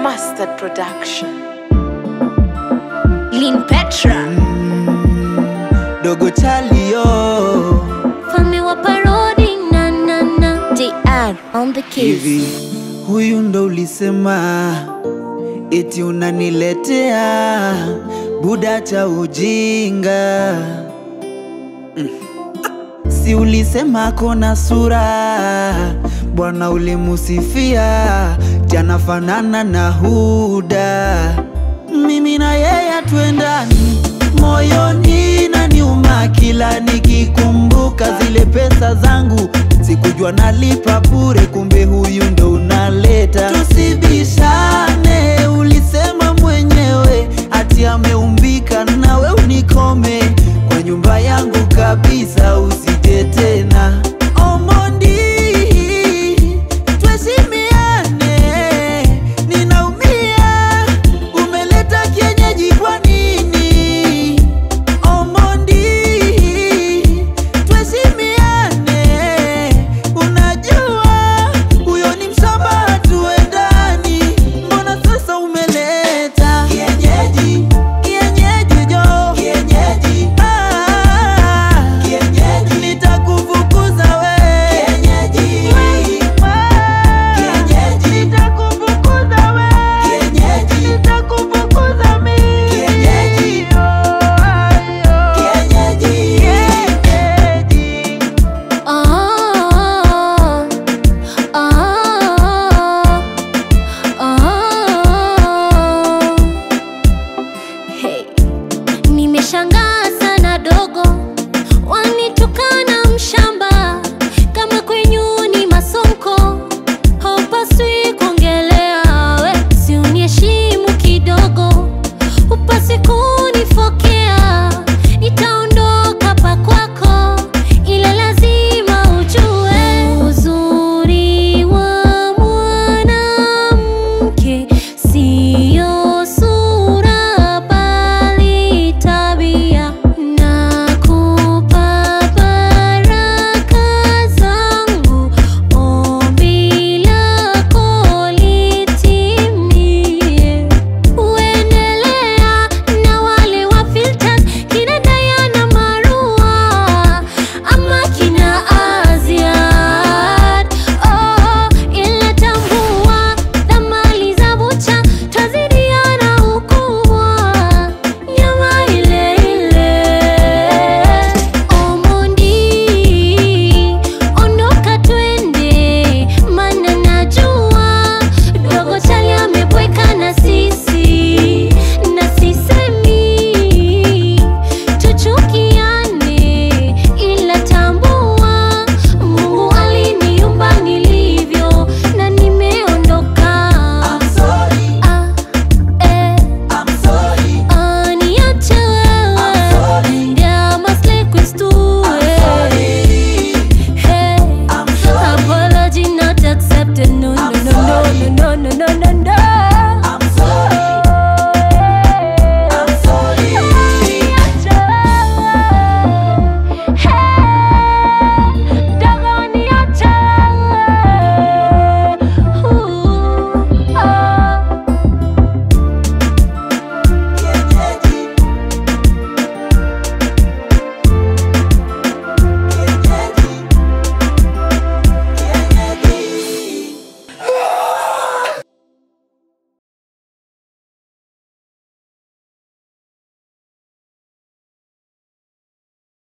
Mustard Production. Lin Petra dogo chalio Fami wa parodi na na na DR on the keys hivi huyu ndo ulisema eti unaniletea buda cha ujinga Mm. si ulisema kona sura bwana ulimusifia jana fanana na huda mimi na yeye tuendani moyoni na niuma kila nikikumbuka zile pesa zangu sikujua nalipa bure kumbe huyu ndo unaleta tusibishane ulisema mwenyewe ati ameumbika nawe unikome kwa nyumba yangu kabisa usi